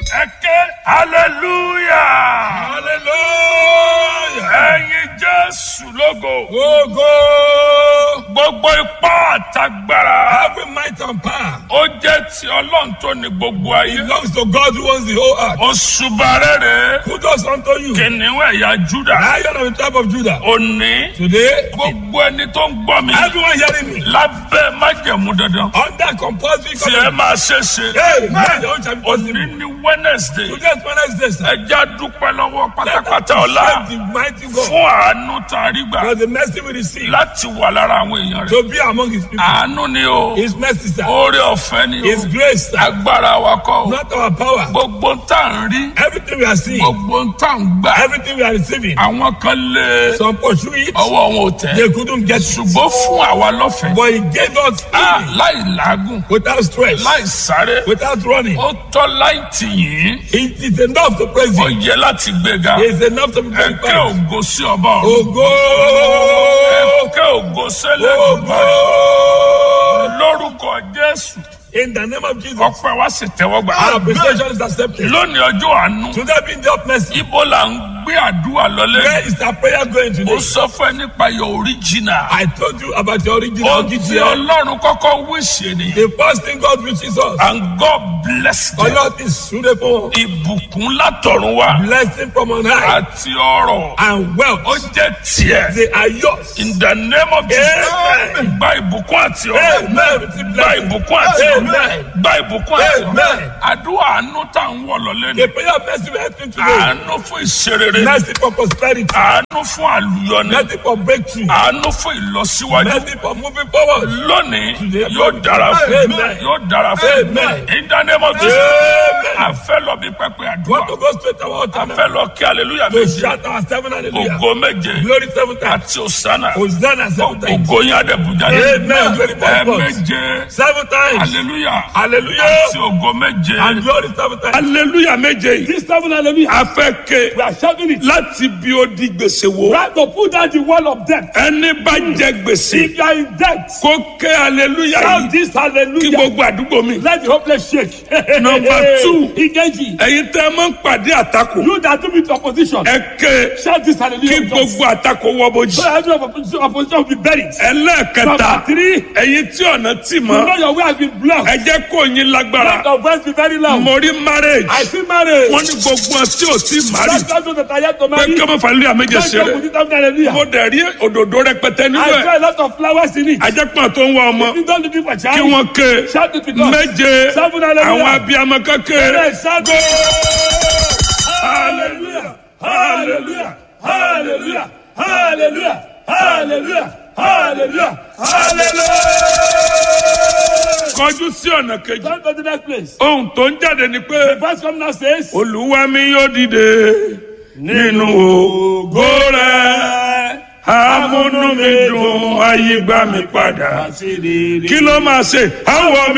ẹ ké hallelujah Hallelujah. ẹyin jésù lógo Ogo. gbogbo ipá àtagbára Every might and power ó jẹ́ ti ọlọ́run tó ní gbogbo ayé belongs to God who owns the whole earth. òṣùbà rere Who does unto you? kìnìún ẹ̀yà júdà Lion of the tribe of Judah. òní Today, gbogbo ẹni tó ń gbọ́ mi everyone hearing me lábẹ́ májẹ̀mú dandan under compulsory tí ẹ covenant. máa ṣe é ṣe Hey, man, your own shall be òní possible. ní wednesday Today is Wednesday, sir. ẹ já dúpẹ́ lọ́wọ́ Let pátápátá us ọ̀la thank the mighty God fún àánú tá a rí gbà for the mercy we receive láti wà lára àwọn èèyàn rẹ̀ to be among his people. àánú ni o His mercy, sir. oore ọ̀fẹ́ ni His o grace, sir. agbára wa kọ́ o Not our power. gbogbo ń tà ń rí Everything we are seeing, gbogbo ń tà ń gbà everything we are receiving, àwọn kan lé some pursue it, ọwọ́ wọn ò tẹ̀ they couldn't get it. ṣùgbọ́n fún àwa lọ́fẹ̀ẹ́ But he gave us Ah, freely, láì làágùn without stress, láì sáré without running. ó tọ́ láì tì yín It is enough to praise ó him. yẹ láti gbéga It is enough to be ẹ kẹ́ glorified. ògo sí ọba ọ̀run Ogo! ẹ kẹ́ ògo sẹ́lẹ̀ Ogo! lórúkọ jésù In the name of Jesus, ọpẹ́ wa sì tẹ́wọ́ gbà. our appreciation is accepted. lónìí ọjọ́ àánú Today being the mercy, ibo là ń gbé àdúrà lọlé. where is our prayer going ó today? sọ fún ẹ nípa your original. I told you about the original ó ti GTL. ọlọ́run kọ́kọ́ wíṣẹ́ ni. The first thing God reaches us, and God bless them. Allah is suitable, ìbùkún látọ̀run wá blessing from on high, àti ọrọ̀ and ó wealth. jẹ́ tiẹ̀. They are yours. in the name of Jesus. Amen. gba ìbùkún àti ọrọ̀. Amen. Receive gba blessing. ìbùkún àti ọrọ̀. Amen. gba ìbùkún àti ọrọ̀. Amen. àdúrà àánú tá à ń wọ̀ lọ́lé ni. The prayer of mercy we are asking today, àánú fún ìṣerere. mercy for prosperity, àánú fún àlùyọni. mercy for breakthrough, àánú fún ìlọsíwájú. mercy for moving forward. lónìí yóò dára fún Amen. yóò dára fún Amen. in the name of Jesus. Amen. a fẹ́ lọ bí pẹpẹ Want àdúrà. to go straight to our a altar fẹ́ now? lọ kí hallelujah To méje. shout our seven hallelujah. ògo méje Glory seven times. àti òsánà. Hosanna seven times. ògo yín àdẹ̀bùjá Amen. Glory to ẹ God. méje Seven times. hallelujah Hallelujah. àti ògo méje. And glory seven times. hallelujah méje yìí. This seven hallelujah. a fẹ́ ké We are shouting it. láti bí ó di gbèsè wo. Right to put down the wall of death. ẹni bá jẹ gbèsè If you are in debt, kó ké hallelujah shout yìí this kí hallelujah. gbogbo àdúgbò mi. Let the hopeless shake. Number two. Igeji. ẹ̀yin tẹ́ ẹ máa ń pàdé àtakò. You that do with opposition. ẹ ké Shout this kí hallelujah. gbogbo àtakò wọ́ bójì. So every opposition, opposition will be buried. ẹlẹ́ẹ̀kẹta Number three. ẹ̀yin tí ọ̀nà tì You mọ́ know your way has been blocked. ẹ jẹ́ kó yín lágbára. Let your voice be very loud. mo rí marriage I see marriage. wọ́n ní gbogbo ọ̀ tí ò tí mari That's those that are yet to pé marry. kí ọmọ fàlẹ́ àméjẹ Don't ṣe joke rẹ̀ with it, I'm hallelujah. mo dẹ̀ rí òdòdó rẹpẹtẹ nínú I ẹ̀ saw a lot of flowers in it. ajẹ́pọ̀ tó ń wá ọmọ You don't looking for kí child. wọ́n ké Shout it with us. méje Seven hallelujah. àwọn abiyamọ kékeré Yes, shout Hallelujah. Hallelujah. Hallelujah. Hallelujah. Hallelujah. Hallelujah. Hallelujah. kọjú sí ọ̀nà kejì Come to the next place. ohun tó ń jáde ni pé Verse come now says, olúwa mi yóò dìde nínú ògo rẹ̀ amúnú mi dùn ayé gbà mí padà kí ló máa ṣe àwọ̀ mi.